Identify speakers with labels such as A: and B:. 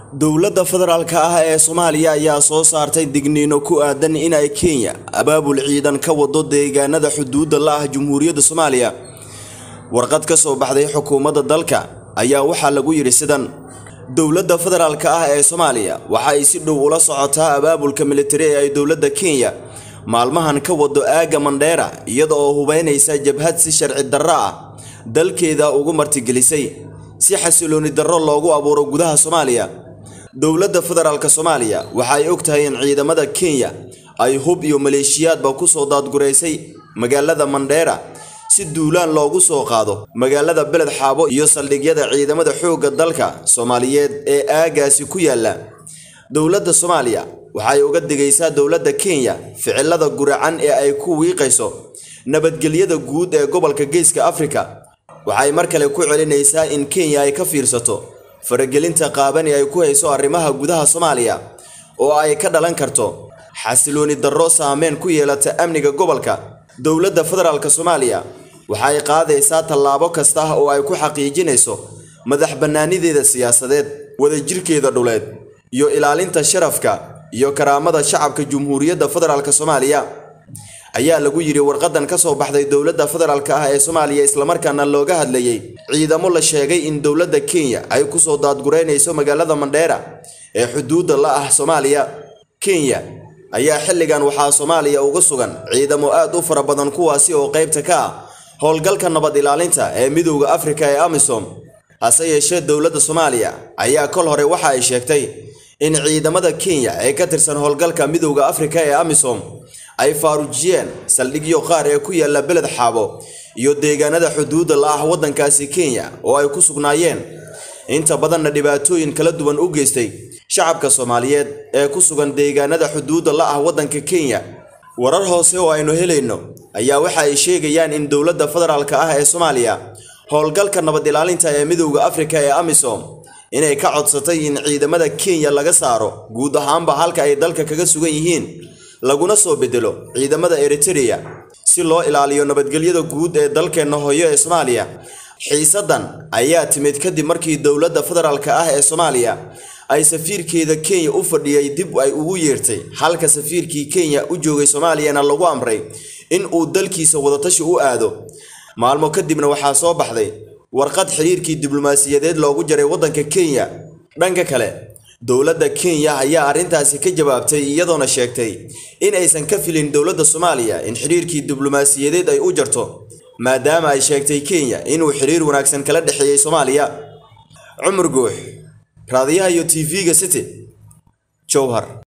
A: dowladda federaalka ah ee soomaaliya ayaa soo saartay digniino ku aadan in ay kenya abaabul ciidan ka wado deegaanada xuduudda la ah jumhuuriyadda soomaaliya warqad ka soo baxday xukuumadda dalka ayaa waxaa lagu yidhi sidan dowladda federaalka ah ee soomaaliya waxa ay si dhow ula socotaa abaabulka militari ee ay dowladda kenya maalmahan ka wado aagga mandheera iyada oo hubeynaysa jabhad si sharci darro ah dalkeeda ugu martigelisay si xasilooni darro loogu abuuro gudaha soomaaliya dowladda federaalk soomaaliya waxa ay og tahay in ciidamada kenya ay hub iyo maleeshiyaadba ku soo daadguraysay magaalada mandheera si duulaan loogu soo qaado magaalada beled xaabo iyo saldhigyada ciidamada xoogga dalka soomaaliyeed ee aagaasi ku yaala dowladda soomaaliya waxay uga digaysaa dowladda kenya ficilada guracan ee ay ku wiiqayso nabadgelyada guud ee gobolka geeska afrika waxay mar kale ku celinaysaa in kenya ay ka fiirsato faragelinta qaaban ee ay ku hayso arrimaha gudaha soomaaliya oo ay ka dhalan karto xasilooni darro saameyn ku yeelata amniga gobolka dowladda federaalk soomaaliya waxay qaadaysaa tallaabo kasta oo ay ku xaqiijinayso madax bannaanideeda siyaasadeed wadajirkeeda dhuleed iyo ilaalinta sharafka iyo karaamada shacabka jumhuuriyadda federaalk soomaaliya ayaa lagu yidhi warqadan ka soo baxday dowladda federaalk ah ee soomaaliya islamarkaana looga hadlayay ciidamo la sheegay in dowladda kenya ay kusoo daadgureynayso magaalada mandheera ee xuduudda la ah soomaaliya kenya ayaa xilligan waxaa soomaaliya uga sugan ciidamo aad u fara badan kuwaasi oo qaybta ka ah howlgalka nabad ilaalinta ee midowda afrika ee amisom hase yeeshee dowladda soomaaliya ayaa kol hore waxa ay sheegtay in ciidamada kenya ee ka tirsan howlgalka midowda afrika ee amisom ay faarujiyeen saldhigyo qaar ee ku yaala beled xaabo iyo deegaanada xuduudda la ah waddankaasi kenya oo ay ku sugnaayeen inta badanna dhibaatooyin kala duwan u geystay shacabka soomaaliyeed ee ku sugan deegaanada xuduudda la ah waddanka kenya warar hoose oo aynu helayno ayaa waxa ay sheegayaan in dowladda federaalk ah ee soomaaliya howlgalka nabad ilaalinta ee midowda afrika ee amisom inay ka codsatay in ciidamada kenya laga saaro guud ahaanba halka ay dalka kaga sugan yihiin laguna soo bedelo ciidamada eritereya si loo ilaaliyo nabadgelyada guud ee dalkeenna hooyo ee soomaaliya xiisaddan ayaa timid kadib markii dowladda federaalk ah ee soomaaliya ay safiirkeeda kenya u fadhiyay dib ay ugu yeertay halka safiirkii kenya u joogay soomaaliyana lagu amray in uu dalkiisa wadatashi u aado maalmo kadibna waxaa soo baxday warqad xiriirkii diblomaasiyadeed loogu jaray waddanka kenya dhanka kale dowladda kenya ayaa arrintaasi ka jawaabtay iyadoona sheegtay in aysan ka filin dowladda soomaaliya in xiriirkii diblomaasiyadeed ay u jarto maadaama ay sheegtay kenya inuu xiriir wanaagsan kala dhexeeyey soomaaliya cumar guux raadiyaha iyo tv-ga city jowhar